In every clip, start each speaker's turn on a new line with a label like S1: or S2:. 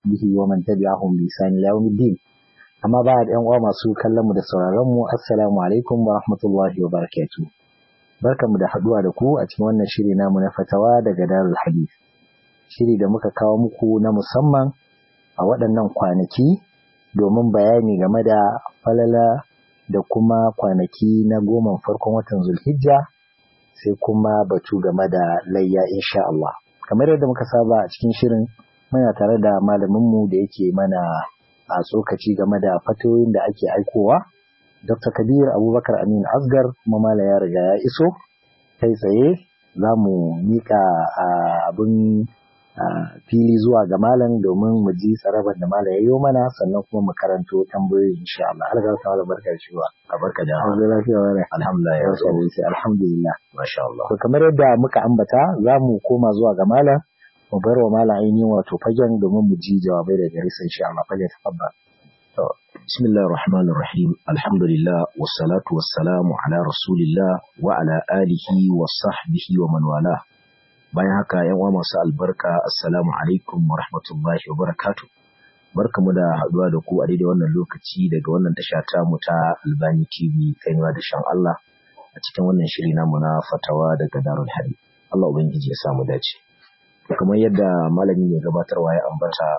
S1: وصحبه ومن تبعهم بإحسان إلى يوم الدين amma ba da yan uwa masu kallon mu da sauraron mu assalamu alaikum wa rahmatullahi wa barakatuh barkamu da haduwa da ku a cikin wannan shiri namu na fatawa daga Darul Hadith shiri da muka kawo muku na musamman a waɗannan kwanaki domin bayani game da falala da kuma kwanaki na goma farkon watan Zulhijja sai kuma batu game da layya insha Allah kamar yadda muka saba a cikin shirin muna tare da malaminmu da yake mana a tsokaci game da fatoyin da ake aikowa. Dr. Kabir Abubakar Amin Asgar kuma mala ya riga ya iso kai tsaye za mu mika abin fili zuwa ga malam domin mu ji tsarabar da malam ya yi mana sannan kuma mu karanto tambayoyi insha Allah. Allah ta wala barka da shiwa.
S2: A barka da
S1: Allah lafiya wa
S2: Alhamdulillah ya
S1: sai alhamdulillah.
S2: Masha Allah.
S1: To kamar yadda muka ambata za mu koma zuwa ga malam mu bar wa malam ainihin wato fagen domin mu ji jawabai da gare sa insha Allah fage tafaddal
S2: to bismillahir rahmanir rahim alhamdulillah wassalatu wassalamu ala rasulillah wa ala alihi wa sahbihi wa man wala bayan haka yan uwa masu albarka assalamu alaikum wa rahmatullahi wa barakatuh barkamu da haduwa da ku a daidai wannan lokaci daga wannan tasha ta mu ta Albani TV kaiwa da shan Allah a cikin wannan shiri namu na fatawa daga Darul Hadith Allah ubangiji ya samu dace kamar yadda malami mai gabatarwa ya ambata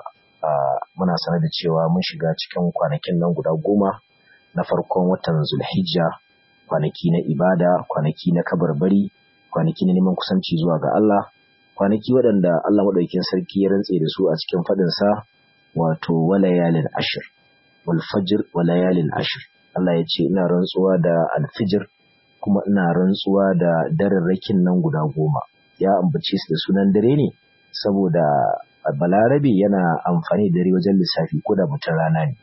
S2: muna sanar da cewa mun shiga cikin kwanakin nan guda goma na farkon watan zulhijja kwanaki na ibada kwanaki na kabarbari kwanaki na neman kusanci zuwa ga Allah kwanaki waɗanda Allah maɗaukin sarki ya rantse da su a cikin faɗinsa wato walayalin ashir wal fajr walayalin ashir Allah ya ce ina rantsuwa da alfijir kuma ina rantsuwa da dararrakin nan guda goma ya ambace su da sunan dare ne saboda balarabe yana amfani da dare wajen lissafi ko da mutum rana ne.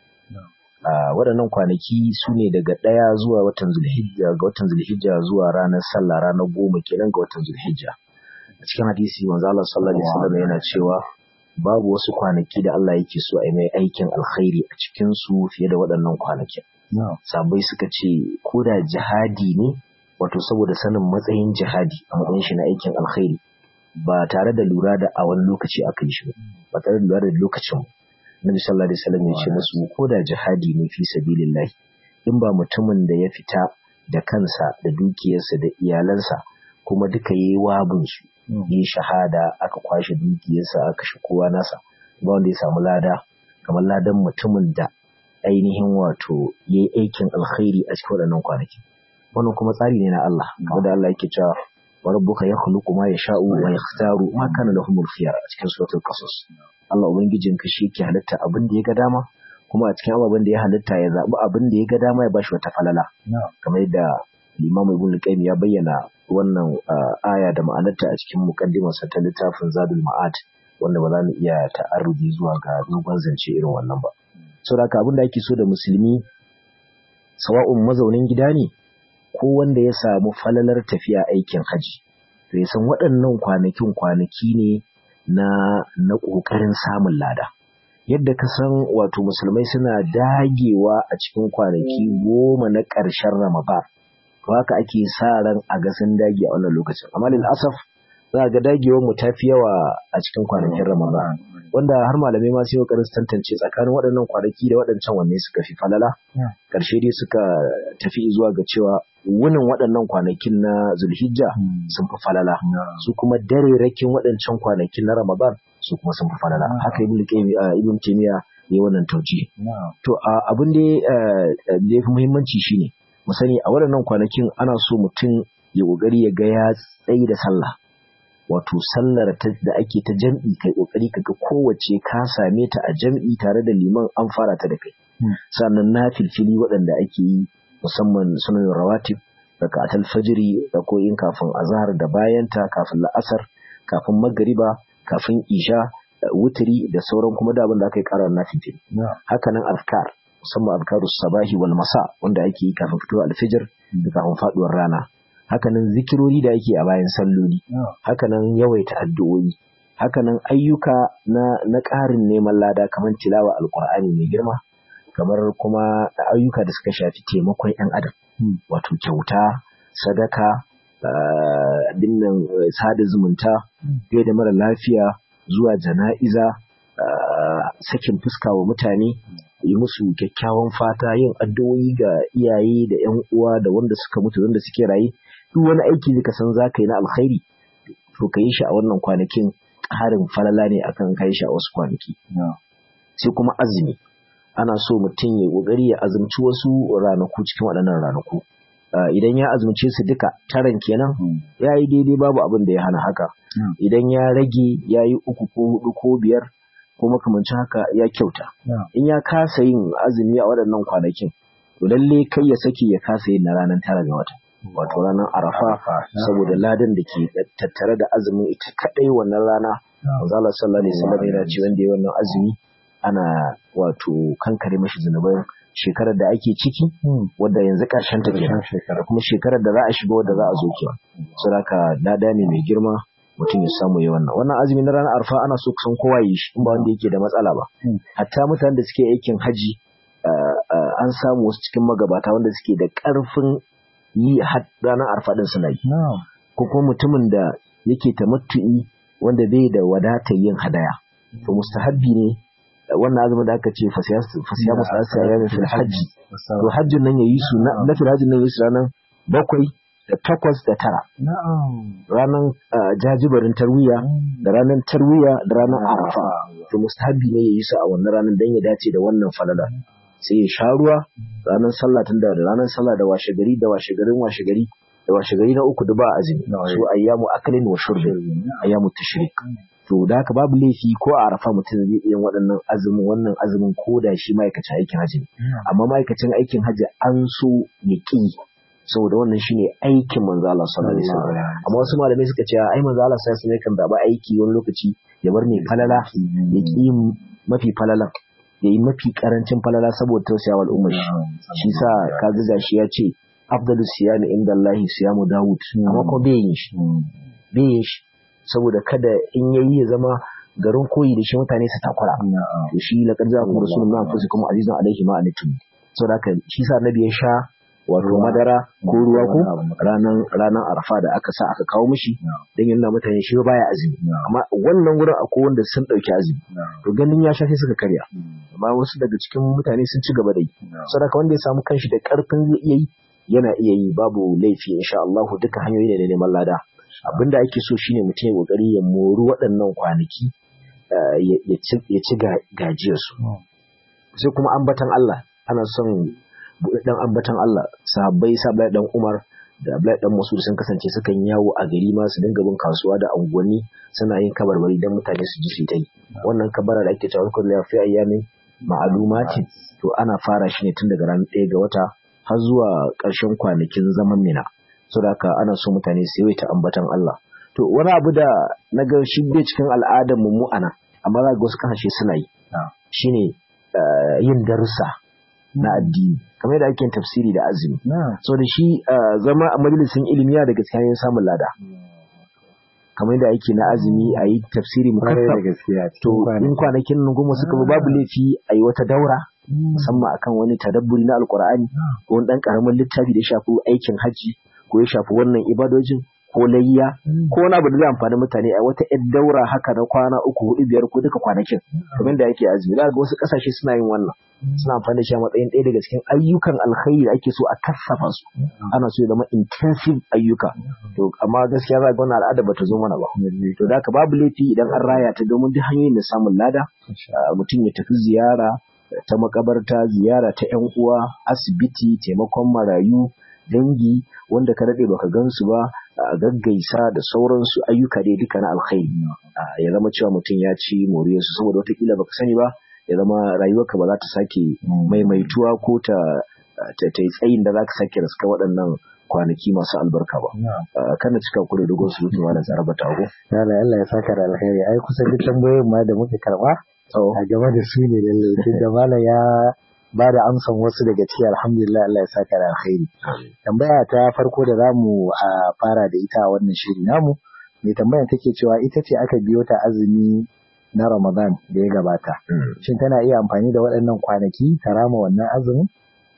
S2: waɗannan kwanaki su ne daga ɗaya zuwa watan zulhijja ga watan zulhijja zuwa ranar sallah ranar goma kenan ga watan zulhijja a cikin hadisi manzo Allah sallallahu alaihi wasallam yana cewa babu wasu kwanaki da Allah yake so a yi mai aikin alkhairi a cikin su fiye da waɗannan kwanakin sabai suka ce ko da jihadi ne wato saboda sanin matsayin jihadi a matsayin shi na aikin alkhairi ba tare da lura da a wani lokaci aka yi shi ba tare da lura da lokacin Nabi sallallahu alaihi wasallam ya ce musu ko da jihadi ne fi sabilillah in ba mutumin da ya fita da kansa da dukiyarsa da iyalansa kuma duka yayi wabin su yi shahada aka kwashe dukiyarsa aka shi kowa nasa ba wanda ya samu lada kamar ladan mutumin da ainihin wato yayi aikin alkhairi a cikin waɗannan kwanaki wannan kuma tsari ne na Allah kamar da Allah yake cewa wa rabbuka yakhluqu ma yasha'u wa yakhtaru ma kana lahumul khiyar a cikin suratul qasas Allah ubangijin ka shi yake halitta abin da ya ga dama kuma a cikin ababen da ya halitta ya zabi abin da ya ga dama ya bashi wata falala kamar yadda Imam Ibn Qayyim ya bayyana wannan aya da ma'anarta a cikin muqaddimarsa ta littafin Zadul Ma'ad wanda ba za mu iya ta'arrudi zuwa ga dogon zance irin wannan ba saboda haka abin da ake so da musulmi sawa'un mazaunin gida ne ko wanda ya samu falalar tafiya aikin haji to ya san waɗannan kwanakin kwanaki ne na na ƙoƙarin samun lada yadda ka san wato musulmai suna dagewa a cikin kwanaki goma na ƙarshen ramadan to haka ake sa ran a ga sun dage a wannan lokacin amma lil asaf za ga dagewar mu tafi yawa a cikin kwanakin ramadan wanda har malamai ma sai kokarin tantance tsakanin waɗannan kwanaki da waɗancan wanne suka fi falala ƙarshe dai suka tafi zuwa ga cewa wunin waɗannan kwanakin na zulhijja sun fi falala su kuma dare rakin waɗancan kwanakin na ramadan su kuma sun fi falala haka ibn ibn taymiya yayi wannan tauji to abin da ya fi muhimmanci shine mu sani a waɗannan kwanakin ana so mutum ya kokari ya ga ya tsayi da sallah wato sallar da ake ta jam'i kai kokari kaga kowace ka same ta a jam'i tare da liman an fara ta da kai sannan na filfili waɗanda ake yi musamman sunan rawatib daga atal fajiri da koyin kafin azhar da bayanta kafin la'asar kafin magariba kafin isha wutiri da sauran kuma da abin da aka yi karar na filfili haka nan azkar musamman azkarus sabahi wal masa wanda ake yi kafin fitowar alfijir da kafin faduwar rana hakanan zikirori da ake a bayan salloli hakanan yawaita addu'o'i hakanan ayyuka na na ƙarin neman lada kamar tilawa alqur'ani mai girma kamar kuma ayyuka da suka shafi taimakon 'yan adam wato kyauta sadaka dinnan sada zumunta gai da mara lafiya zuwa jana'iza sakin fuska wa mutane yi musu kyakkyawan fata yin addu'o'i ga iyaye da ƴan uwa da wanda suka mutu wanda suke raye duk wani aiki da ka san za ka yi na alkhairi to ka yi shi a wannan kwanakin ƙarin falala ne akan kai shi a wasu kwanaki sai kuma azumi ana so mutum ya ƙoƙari ya azumci wasu ranaku cikin waɗannan ranaku idan ya azumce su duka taran kenan ya yi daidai babu abin da ya hana haka idan ya rage ya yi uku ko hudu ko biyar ko makamancin haka ya kyauta in ya kasa yin azumi a waɗannan kwanakin to lalle kai ya saki ya kasa yin na ranar tara ga wata wato ranar arafa saboda ladan da ke tattare da azumin ita kadai wannan rana Allah sallallahu alaihi wasallam yana ce wanda ya wannan azumi ana wato kankare mashi zunubai shekarar da ake ciki wadda yanzu karshen ta kenan da kuma shekarar da za a shiga wadda za a zo kenan saboda lada ne mai girma mutum ya samu yi wannan wannan azumi na ranar arfa ana so kusan kowa yi shi in ba wanda yake da matsala ba hatta mutanen da suke aikin haji an samu wasu cikin magabata wanda suke da karfin yi ranar arfa din suna yi ko kuma mutumin da yake tamattu'i wanda bai da wadatar yin hadaya to mustahabbi ne wannan azumin da aka ce fasiya musu ya mai fil hajji to hajjin nan yayi su na fil hajjin nan yayi su ranar bakwai da takwas da tara ranar jajibarin tarwiya da ranar tarwiya da ranar arafa to mustahabbi ne yayi su a wannan ranar dan ya dace da wannan falala sai ya sha ruwa ranar sallah tun da ranar sallah da washe gari da washe garin washe gari da washe gari na uku da ba azumi su ayyamu akalin wa shurbin ayyamu tashrik to da haka babu laifi ko a arafa mutum zai iya waɗannan azumin wannan azumin ko da shi ma'aikacin aikin hajji amma ma'aikacin aikin hajji an so ya ƙi saboda wannan shine aikin manzo Allah sallallahu alaihi wasallam amma wasu malamai suka ce ai manzo Allah sallallahu alaihi wasallam kan zaba aiki wani lokaci ya bar mai falala ya ƙi mafi falalan ya yi mafi karancin falala saboda tausaya wa al'ummar shi shi sa kaga gashi ya ce afdalu siyami inda Allah siyamu Dawud amma ko bai yin shi bai yin shi saboda kada in yayi ya zama garin koyi da shi mutane su takura to shi la qad ja'akum rasulun min anfusikum azizun alayhi ma anitum saboda haka shi sa nabi ya sha wato madara ko ruwa ko ranan ranan arfa da aka sa aka kawo mishi dan yana mutane shi baya azumi amma wannan wurin akwai wanda sun dauki azumi to ganin ya shafe suka karya amma wasu daga cikin mutane sun ci gaba da yi saboda wanda ya samu kanshi da karfin zai iya yi yana iya yi babu laifi insha Allah duka hanyoyi ne na neman lada abin da ake so shine mutum ya kokari ya mori waɗannan kwanaki ya ci gajiyarsu sai kuma ambatan Allah ana son dan ambatan Allah sahabbai sahabbai dan Umar da Abdullahi dan Masud sun kasance sukan yawo a gari ma su dinga bin kasuwa da unguwanni suna yin kabarbari dan mutane su ji su yi wannan kabara da ake cewa kullu fi ayyamin ma'lumatin to ana fara shi ne tun daga ranar 1 ga wata har zuwa ƙarshen kwanakin zaman mina saboda haka ana so mutane su yawaita ambatan Allah to wani abu da na ga shi bai cikin al'adar mu ana amma za ga wasu kasashe suna yi shine yin darussa na addini kamar yadda ake tafsiri da azumi so da shi zama a majalisin ilimi ya daga cikin samun lada kamar yadda ake na azumi a yi tafsiri mukaffaf to in kwanakin nan goma suka babu laifi a yi wata daura musamman akan wani tadabburi na alkur'ani ko wani dan karamin littafi da ya shafi aikin hajji ko ya shafi wannan ibadojin ko layya ko wani abu da zai amfani mutane a wata yar daura haka na kwana uku hudu biyar ko duka kwanakin kamar da yake azumi da ga wasu kasashe suna yin wannan suna amfani da shi a matsayin ɗaya daga cikin ayyukan alkhairi da ake so a kassafa su ana so ya zama intensive ayyuka to amma gaskiya za ga wannan al'ada bata zo mana ba to da haka babu laifi idan an raya ta domin duk hanyoyin da samun lada mutum ya tafi ziyara ta makabarta ziyara ta yan uwa asibiti taimakon marayu dangi wanda ka daɗe baka gansu ba a gaggaisa da sauransu ayyuka dai duka na alkhairi ya zama cewa mutum ya ci moriyarsu saboda watakila baka sani ba ya zama rayuwarka ba za ta sake maimaituwa ko ta ta yi tsayin da za ka sake raska waɗannan kwanaki masu albarka ba kana cika ku da dogon surutu ma da tsaraba tago
S1: Allah Allah ya saka da alkhairi ai kusan duk tambayoyin ma da muke karba a game da su ne lalle da malam ya ba da amsan wasu daga ciki alhamdulillah Allah ya saka da alkhairi tambaya ta farko da zamu fara da ita a wannan shiri namu mai tambayan take cewa ita ce aka biyo ta azumi na Ramadan da ya gabata shin tana iya amfani da waɗannan kwanaki ta rama wannan azumin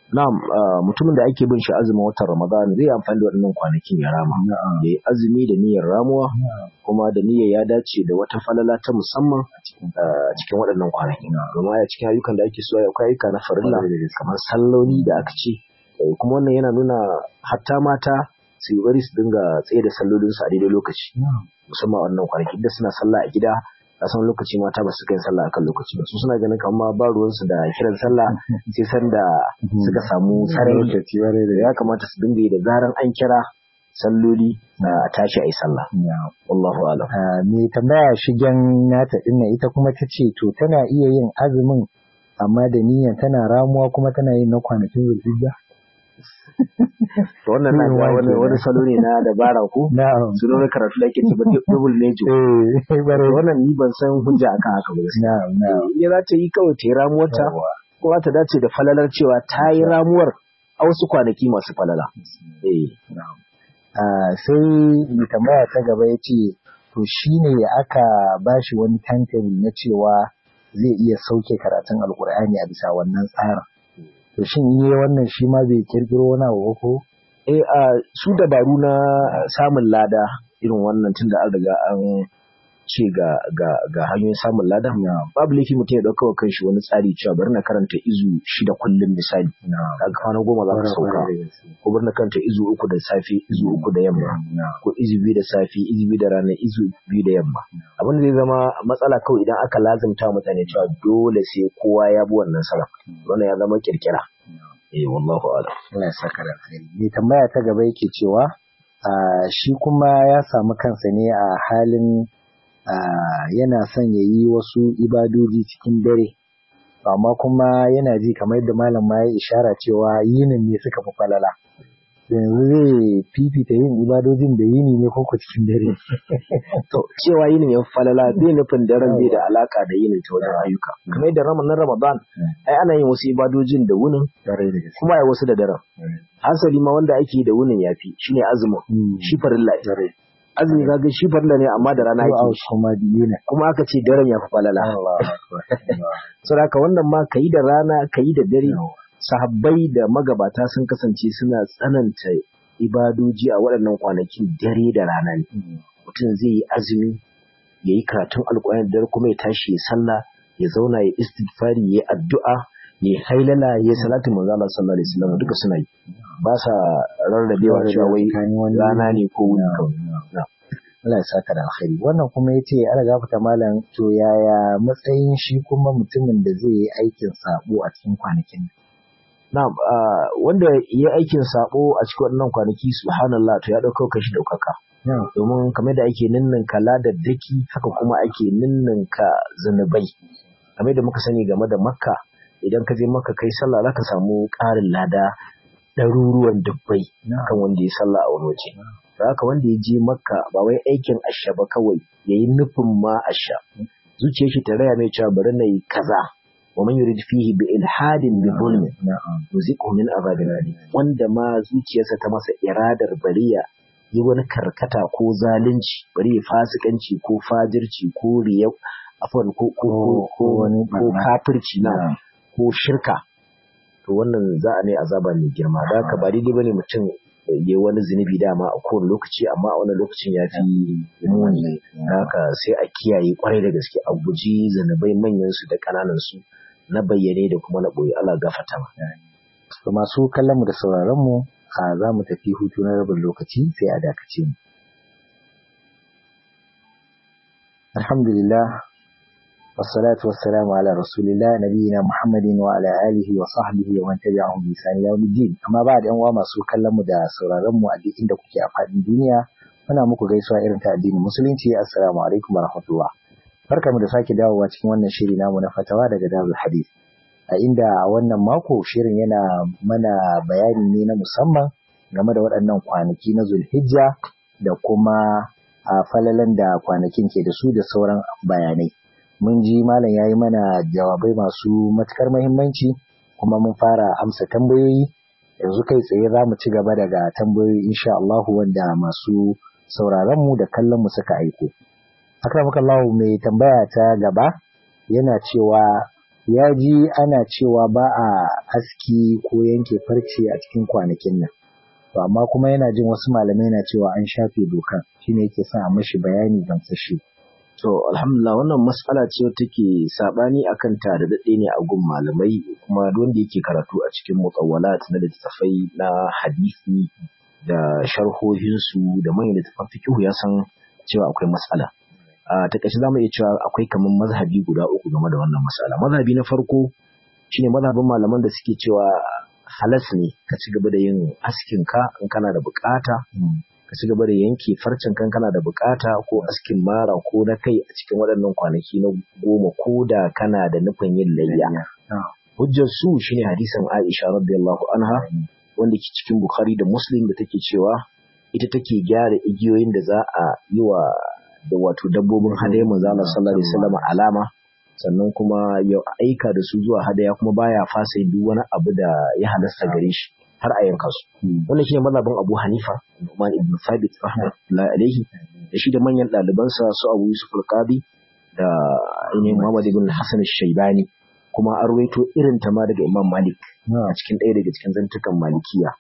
S2: na'am mutumin da ake bin shi azumin watan Ramadan zai amfani da waɗannan kwanakin ya rama ya yi azumi da niyyar ramuwa kuma da niyyar ya dace da wata falala ta musamman a cikin waɗannan kwanakin domin a cikin ayyukan da ake so akwai ayyuka na farilla kamar salloli da aka ce kuma wannan yana nuna hatta mata su yi bari su dinga tsaye da sallolinsu a daidai lokaci musamman wannan kwanaki da suna sallah a gida a san lokaci mata ba su kai sallah akan lokaci ba su suna ganin kamar ba ruwansu da kiran sallah sai san da suka samu sarari ya kamata su dinga yi da zaran an kira salloli a tashi a yi sallah wallahu alam
S1: me tambaya shigen nata dinnan ita kuma ta ce to tana iya yin azumin amma da niyyar tana ramuwa kuma tana yin na kwanakin zulhijja
S2: to wannan na ga wani wani salo ne na dabara ko
S1: na'am
S2: su ne karatu da ake cewa double nejo
S1: eh bare
S2: wannan ni ban san hujja akan haka ba gaskiya
S1: na'am na'am
S2: ya za ta yi kawai ta yi ramuwar ta ko za ta dace da falalar cewa ta yi ramuwar a wasu kwanaki masu falala eh
S1: Ah, sai mai tambaya ta gaba ya ce to shi ne aka ba shi wani timetable na cewa zai iya sauke karatun alkur'ani a bisa wannan tsarin to shin yi wannan shi ma bai kirkiro wani abu ba ko
S2: eh a su dabaru na samun lada irin wannan tunda an riga an ce ga ga ga hanyoyin samun lada babu laifi mutum ya dauka wa kanshi wani tsari cewa bari na karanta izu shida kullum misali kaga kwana goma za ka sauka ko bari na karanta izu uku da safe izu uku da yamma ko izu biyu da safe izu biyu da rana izu biyu da yamma abin da zai zama matsala kawai idan aka lazimta mutane cewa dole sai kowa ya bi wannan salaf wannan ya zama kirkira eh wallahu a'lam
S1: Allah ya saka da alheri mai tambaya ta gaba yake cewa ah, shi kuma ya samu kansa ne a halin ah, yana son ya yi wasu ibadoji cikin dare amma kuma yana ji kamar yadda malam ma ya ishara cewa yinin ne suka fi falala yanzu zai fifita yin ibadojin da yini ne ko ko cikin dare
S2: to cewa yinin ya falala bai nufin daren bai da alaka da yinin ta wajen ayyuka kamar yadda ramadan ramadan ai ana yin wasu ibadojin da wunin
S1: dare da gaske
S2: kuma ai wasu da daren hasali ma wanda ake yi da wunin yafi shine azumin shi farilla ne.
S1: dare
S2: azumi kaga shi farilla ne amma da rana
S1: ko a
S2: ake shi.
S1: kuma yini
S2: kuma aka ce daren ya fi falala
S1: Allah akbar
S2: saboda haka wannan ma kayi da rana kayi da dare sahabbai da magabata sun kasance suna tsananta ibadoji a waɗannan kwanakin dare da rana ne mutum zai yi azumi ya yi karatun alƙur'ani da dare kuma ya tashi ya sallah ya zauna ya istighfari ya addu'a ya hailala ya salatu manzo Allah sallallahu alaihi wasallam duka suna yi ba sa rarrabewa cewa wai
S1: Tsakanin wani
S2: rana ne ko wuni
S1: Na,
S2: kawai
S1: na.
S2: Na.
S1: Allah ya saka da alkhairi wannan kuma yace ana gafata malam to yaya matsayin shi kuma mutumin da zai yi aikin sabo a cikin kwanakin
S2: Na'am, ah, wanda ya yi aikin sabo a cikin wannan kwanaki subhanallah to ya dauka kashi daukaka. Domin kamar da ake ninninka ladar daki haka kuma ake ninninka zanubai. Kamar da muka sani game da Makka idan ka je Makka kai sallah zaka samu ƙarin lada ɗaruruwan dubbai kan wanda ya sallah a wani waje. Da haka wanda ya je Makka ba wai aikin asha ba kawai yayi nufin ma asha. Zuciyar shi ta raya mai cewa bari na yi kaza. ومن يريد فيه بإلحاد بظلم nuziqu min azabin alim wanda ma zuciyarsa ta masa iradar bariya yi wani karkata ko zalunci bari ya fasikanci ko fajirci ko riya afwan ko ko ko ko
S1: wani
S2: ko kafirci na ko shirka to wannan za a ne azaba mai girma da haka ba daidai bane mutum ya yi wani zunubi dama a kowane lokaci amma a wannan lokacin ya fi muni da haka sai a kiyaye kwarai da gaske a guji zunubai manyan su da ƙananan su na bayyane da kuma na ɓoye Allah gafarta ma.
S1: To masu kallon mu da sauraron mu a za mu tafi hutu na rabin lokaci sai a dakace mu. Alhamdulillah wassalatu wassalamu ala rasulillah nabiyina Muhammadin wa ala alihi wa sahbihi wa man tabi'ahum bi ihsan ila yawmiddin. Amma ba da yan uwa masu kallon mu da sauraron mu a duk inda kuke a faɗin duniya muna muku gaisuwa irin ta addinin musulunci assalamu alaikum wa rahmatullah. Barkamu da sake dawowa cikin wannan shiri namu na fatawa daga Darul Hadith. A inda a wannan mako shirin yana mana bayani ne na musamman game da waɗannan kwanaki na Zulhijja da kuma a falalan da kwanakin ke da su da sauran bayanai. Mun ji malam ya yi mana jawabai masu matukar muhimmanci kuma mun fara amsa tambayoyi yanzu kai tsaye za mu ci gaba daga tambayoyi insha Allahu wanda masu sauraron mu da kallon mu suka aiko. akramakallahu mai tambaya ta gaba yana cewa ya ji ana cewa ba a aski ko yanke farce a cikin kwanakin nan to amma kuma yana jin wasu malamai na cewa an shafe dokan shine yake son a mashi bayani gamsashe
S2: to alhamdulillah wannan mas'ala ce take sabani akan ta da dade ne a gun malamai kuma wanda yake karatu a cikin mutawwalat na littattafai na hadisi da sharhohinsu da manyan littattafan fiqh ya san cewa akwai mas'ala a takaice zamu iya cewa akwai kaman mazhabi guda uku game da wannan mas'ala mazhabi na farko shine mazhabin malaman da suke cewa halas ne ka ci gaba da yin askin ka in kana da bukata ka ci gaba da yanke farcen kan kana da bukata ko askin mara ko na kai a cikin waɗannan kwanaki na goma ko da kana da nufin yin layya hujjar su shine hadisin Aisha radiyallahu anha wanda ke cikin Bukhari da Muslim da take cewa ita take gyara igiyoyin da za a yi wa da wato dabbobin hadaya manzo Allah sallallahu alaihi wasallam alama sannan kuma ya aika da su zuwa hadaya kuma baya fasa duk wani abu da ya halasta gare shi har a yanka su wannan shine mazhabin Abu Hanifa Umar ibn Thabit rahmatullahi alaihi da shi da manyan ɗalibansa su Abu Yusuf al-Qadi da ainihin Muhammad ibn Hassan al-Shaybani kuma an rawaito irin ta ma daga Imam Malik a cikin ɗaya daga cikin zantukan Malikiya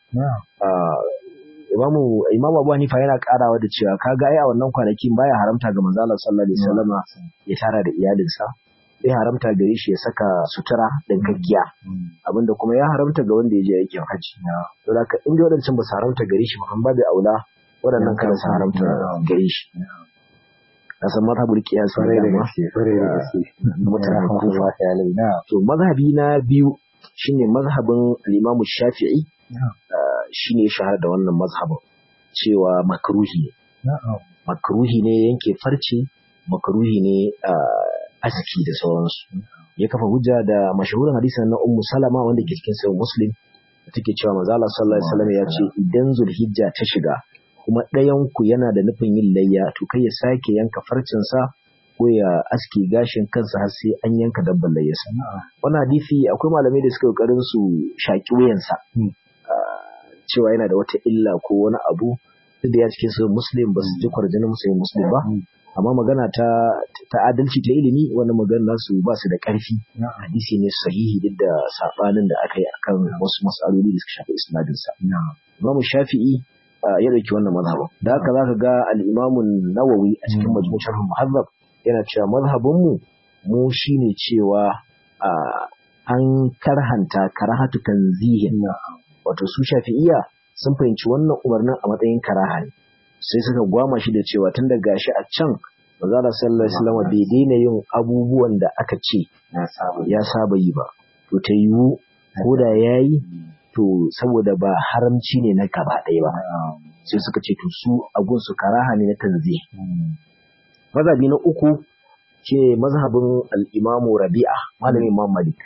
S2: Imamu Imam Abu Hanifa yana karawa da cewa kaga ai a wannan kwanakin baya haramta ga manzo Allah sallallahu alaihi wasallam ya tara da iyalinsa bai haramta gare shi ya saka sutura gaggiya abinda kuma ya haramta ga wanda ya je aikin haji to da in da wadancan ba su haramta gare shi ba bai aula waɗannan kada su haramta gare shi na san mazhabul qiyas
S1: kwarai da gaske kwarai da gaske
S2: mutanen kufa to mazhabi na biyu shine mazhabin al-Imam Shafi'i shine ya shahara da wannan mazhabin cewa makruhi ne makruhi ne yanke farce makruhi ne aski da sauransu ya kafa hujja da mashahurin hadisin na ummu salama wanda ke cikin sahih muslim da take cewa manzo Allah sallallahu alaihi wasallam ya ce idan zulhijja ta shiga kuma ɗayan ku yana da nufin yin layya to kai ya sake yanka farcin sa ko ya aski gashin kansa har sai an yanka dabban layyarsa wannan hadisi akwai malamai da suka kokarin su shaki wuyansa cewa yana da wata illa ko wani abu duk da ya cikin sahih muslim ba su ji kwarjinin sahih muslim ba amma magana ta ta adalci ta ilimi wannan magana nasu ba su da ƙarfi hadisi ne sahihi duk da sabanin da aka yi akan wasu mas'aloli da suka shafi isnadin sa Imam Shafi'i ya dauki wannan mazhabin da haka zaka ga al-Imam Nawawi a cikin Majmu' Sharh Muhazzab yana cewa mazhabin mu mu shine cewa an karhanta karahatu tanzihin wato su Shafi'iyya sun fahimci wannan umarnin a matsayin karaha ne sai suka gwama shi da cewa tun da gashi a can manzala sallallahu alaihi wasallam bai daina yin abubuwan da aka ce ya saba yi ba to ta yiwu ko da yayi to saboda ba haramci ne na gaba ɗaya ba sai suka ce to su agun su karaha ne na tanzi mazhabi na uku ce mazhabin al-Imam Rabi'a malamin Imam Malik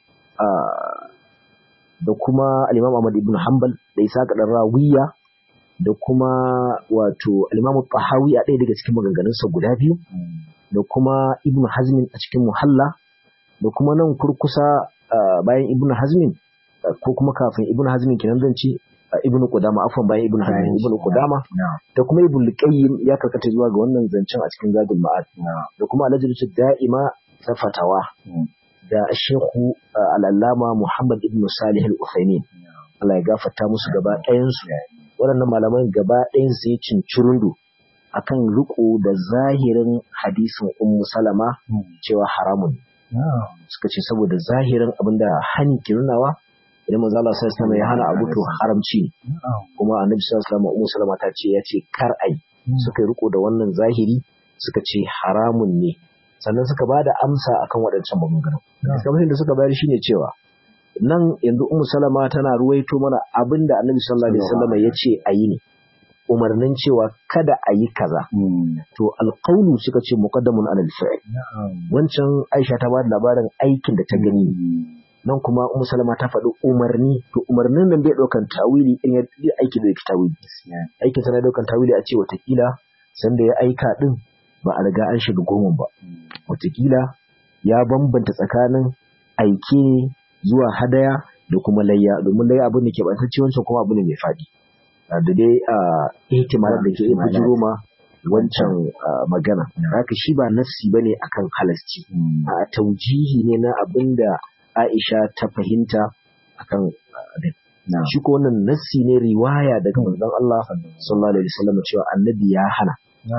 S2: da kuma al-Imam Ahmad ibn Hanbal da Isa dan Rawiya da kuma wato al-Imam Tahawi a ɗaya daga cikin maganganunsa guda biyu da kuma Ibn Hazmin a cikin Muhalla da kuma nan kurkusa bayan Ibn Hazmin ko kuma kafin Ibn Hazmin kenan zan ce Ibn Qudama afwan bayan Ibn Hazmin Ibn Qudama da kuma Ibn Qayyim ya karkata zuwa ga wannan zancen a cikin Zadul Ma'ad da kuma Al-Ajratu Da'ima ta fatawa da Sheikhu Al-Allama Muhammad Ibn Salih Al-Uthaymeen Allah ya gafarta musu gaba ɗayansu waɗannan malaman gaba ɗayan su yi cincirundu akan riko da zahirin hadisin ummu salama cewa haramun suka ce saboda zahirin abinda hani ke nunawa idan manzo Allah sallallahu alaihi ya hana abu to haramci ne kuma annabi sallallahu alaihi ummu salama ta ce ya ce kar ai suka riko da wannan zahiri suka ce haramun ne sannan suka ba da amsa akan waɗancan maganganun kamar da suka bayar shine cewa nan yanzu Ummu Salama tana ruwaito mana abinda Annabi sallallahu alaihi wasallam ya ce ayi ne umarnin cewa kada a yi kaza to alqaulu suka ce muqaddamun ala al-fi'l wancan Aisha ta ba da labarin aikin da ta gani nan kuma Ummu Salama ta faɗi umarni to umarnin nan bai ɗaukan tawili in ya aiki da tawili aikin sa na ɗaukan tawili a ce watakila sanda ya aika din ba a riga an shiga goma ba watakila ya bambanta tsakanin aike ne zuwa hadaya da kuma layya domin layya abin da ke bantacce wancan kuma abu ne mai faɗi da dai a ihtimalar da ke bujiro ma wancan magana haka shi ba nassi bane akan halasci a taujihi ne na abinda Aisha ta fahimta akan abin shi ko wannan nassi ne riwaya daga manzon Allah sallallahu alaihi wasallam cewa annabi ya hana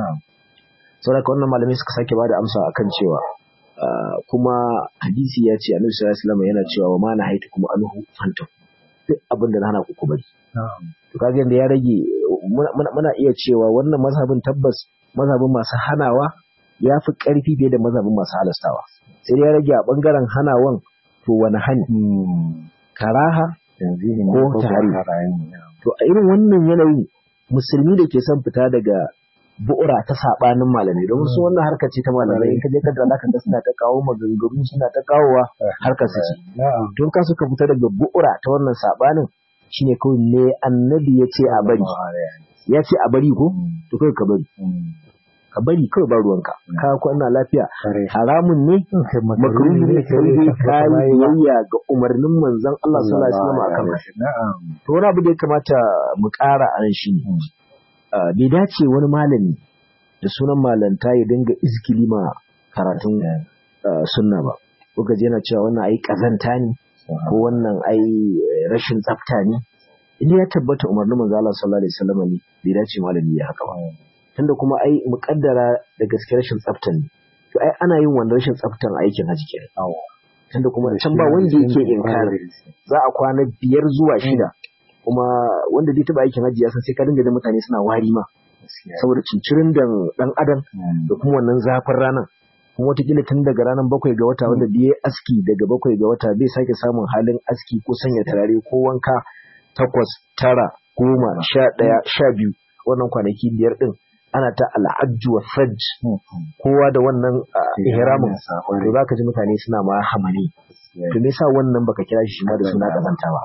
S2: saboda wannan malamai suka sake bada amsa akan cewa kuma hadisi ya ce annabi sallallahu alaihi wasallam yana cewa wa ma nahaitu kuma anhu fanta duk abin da na hana ku ku bari to kaga yanda ya rage muna iya cewa wannan mazhabin tabbas mazhabin masu hanawa ya fi ƙarfi fiye da mazhabin masu halastawa sai dai ya rage a bangaren hanawan to wani hani karaha ko tahari to a irin wannan yanayi musulmi da ke son fita daga bu'ura ta sabanin malamai don su wannan harka ce ta malamai in ka je ka da ka ga suna ta kawo maganganu suna ta kawowa harkar su ce don ka suka fita daga bu'ura ta wannan sabanin shine kawai ne annabi ya ce a bari ya ce a bari ko to kai ka bari ka bari kawai ba ruwanka ka kwana lafiya haramun ne makaruhi ne kai dai kai biyayya ga umarnin manzon Allah sallallahu alaihi wasallam akan to wani abu da ya kamata mu ƙara a nan shine bai dace wani malami da sunan malanta ya dinga izgili ma karatun sunna ba ko gaje yana cewa wannan ai kazanta ne ko wannan ai rashin tsafta ne idan ya tabbata umarnin manzo Allah sallallahu alaihi wasallam ne bai dace malami ya haka ba tunda kuma ai muƙaddara da gaske rashin tsaftan ne to ai ana yin wannan rashin tsaftan aikin haji kenan tunda kuma can ba wanda yake inkari za a kwana biyar zuwa shida kuma wanda zai taba aikin haji ya san sai ka dinga da mutane suna wari ma saboda cincirin da dan adam da kuma wannan zafin ranar kuma watakila tun daga ranar bakwai ga wata wanda biye aski daga bakwai ga wata bai sake samun halin aski ko sanya turare ko wanka takwas tara goma sha ɗaya sha biyu wannan kwanaki biyar ɗin ana ta al'ajju wa fajj kowa da wannan ihramin to za ka ji mutane suna ma hamani to me yasa wannan baka kira shi ma da suna kazanta ba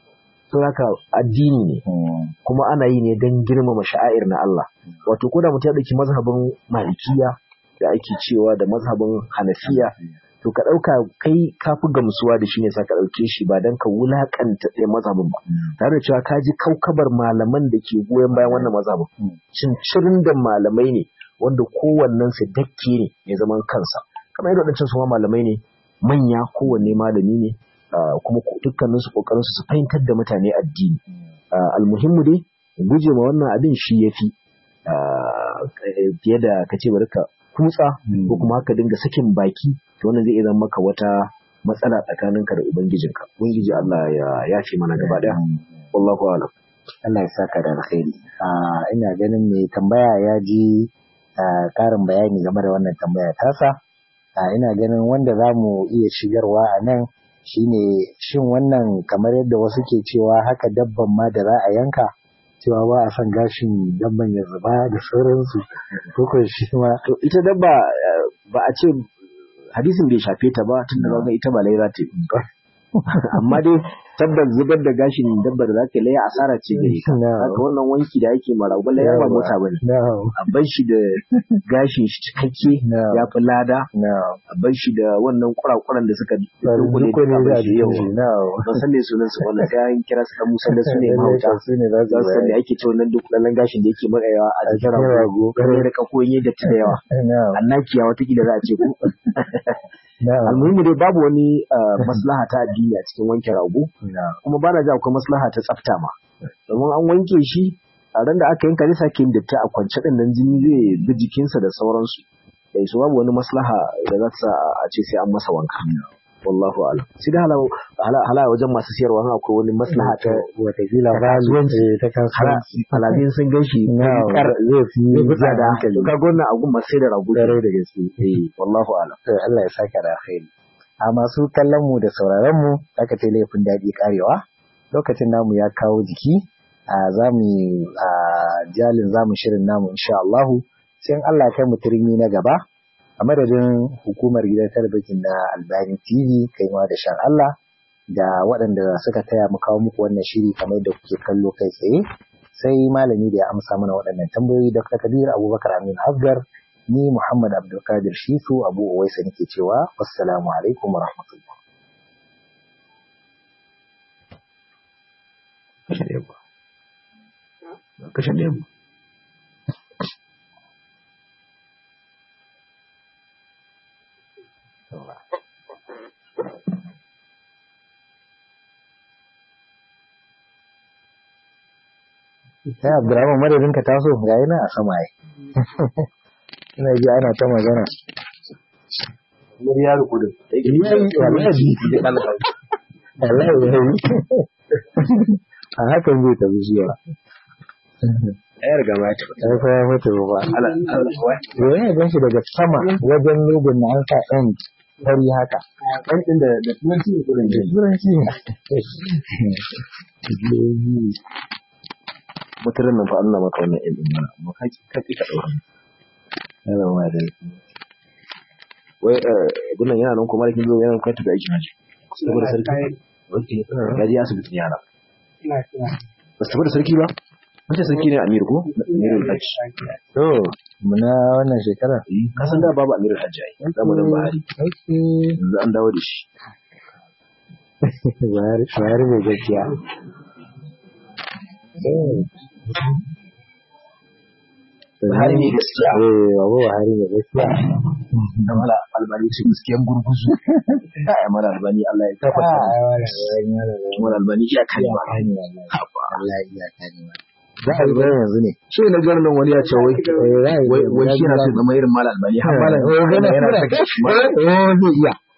S2: to haka addini ne kuma ana yi ne don girmama sha'air na Allah wato ko da mutum ya dauki mazhabin malikiya da ake cewa da mazhabin hanafiya to ka dauka kai ka fi gamsuwa da shi ne sa ka dauke shi ba dan ka wulakanta ɗaya mazhabin ba tare da cewa ka ji kaukabar malaman da ke goyon bayan wannan mazhabin cincirin da malamai ne wanda kowannen su dakke ne mai zaman kansa kamar yadda wadancan su ma malamai ne manya kowanne malami ne kuma dukkanin su kokarin su fahimtar da mutane addini almuhimmu dai guje ma wannan abin shi yafi fiye da ka ce bari ka kutsa ko kuma ka dinga sakin baki to wannan zai zama maka wata matsala tsakaninka da ubangijinka ubangiji Allah ya yafe mana gaba daya wallahu a'lam
S1: Allah ya saka da alkhairi ina ganin mai tambaya ya ji karin bayani game da wannan tambaya tasa ina ganin wanda za mu iya shigarwa a nan shine shin wannan kamar yadda wasu ke cewa haka dabban ma da za a yanka cewa ba a son gashin dabban ya zuba da sauransu ko ko shi ma
S2: to ita dabba ba a ce hadisin bai shafe ta ba tunda ba ga ita ba lai za ta yi amma dai tabbas zubar da gashin dabba da zaka laya asara ce gare ka haka wannan wanki da ake mara ba laya ba mota bane a bar shi da gashin shi cikakke ya fi lada a bar shi da wannan kurakuran da suka dunkule da abin shi yau ba san ne sunan su wannan sai an kira su dan musan da su ne mahauta za su san da ake ce wannan dunkulallen gashin da yake makayawa a jikin rago kare da kakoyin da ta yawa annakiya watakila za a ce ko almuhimmi dai babu wani maslaha ta addini a cikin wanke rago kuma ba na ji akwai maslaha ta tsafta ma domin an wanke shi a ran da aka yanka zai sake yin datti a kwance din nan jini zai bi jikinsa da sauransu da su babu wani maslaha da za ta a ce sai an masa wanka wallahu alam sai da hala wajen masu siyarwa akwai wani maslaha ta
S1: watakila kasuwanci ta kasuwanci
S2: halabin sun gan shi
S1: kar zai fi
S2: tsada ka gonna a gun masu da ragu
S1: dare da gaske
S2: eh wallahu alam
S1: to Allah ya saka da alkhairi a masu kallon mu da sauraron mu aka ce laifin daɗi karewa lokacin namu ya kawo jiki a zamu a jalin zamu shirin namu insha Allah sai Allah ya kai mu turmi na gaba a madadin hukumar gidan talabijin na Albani TV kaiwa da shan Allah da waɗanda suka taya mu kawo muku wannan shiri kamar da kuke kallo kai tsaye sai malami da ya amsa mana waɗannan tambayoyi Dr. Kabir Abubakar Amin Asgar ni Muhammad Abdulkadir Shisu Abu Uwaisa nake cewa wassalamu alaikum wa rahmatullah
S2: kashe ɗaya kashe ɗaya
S1: sai Abdurrahman madadin ka taso ga yana a sama ai ina ji ana ta magana
S2: Mun ya ruku da.
S1: wallahi wallahi yayi a hakan zai tafi zuwa
S2: Ayar gama ta.
S1: ya fa ya mutu ba
S2: Allah Allah wai.
S1: Yoyin ya ganshi daga sama wajen logon na an sa ɗan fari haka.
S2: Kan din da da turanci ne kurin
S1: Da turanci ne.
S2: Mutarin nan fa Allah maka wannan ilmin mana. Amma ka ki ka ki ka daura.
S1: Yana ma da
S2: Wai eh gunan yana nan kuma kin zo yana kai ta da aikin haji. Saboda sarki. Okay. Gaji asibitin yara. Ba su tafi da sarki ba? Wace sarki ne Amir ko? Amirul Hajj.
S1: To, muna wannan shekara.
S2: Eh, ka san da babu Amirul Hajj ai. Zamanin Buhari.
S1: Okay.
S2: Yanzu an dawo da shi.
S1: Buhari Buhari mai gaskiya.
S2: Buhari ne gaskiya.
S1: Eh, babu Buhari mai gaskiya.
S2: Da mala albani ce gaskiyan gurguzu. Ai mala albani Allah ya kafa. Mala albani ya kai ma.
S1: Za a yi bayan yanzu ne.
S2: Shi na garin nan wani ya ce wai wai wai shi yana son zama irin mala albani har mala
S1: Eh,
S2: yana
S1: yana
S2: yana
S1: tura.
S2: saka shi ma.
S1: Eh, zai iya.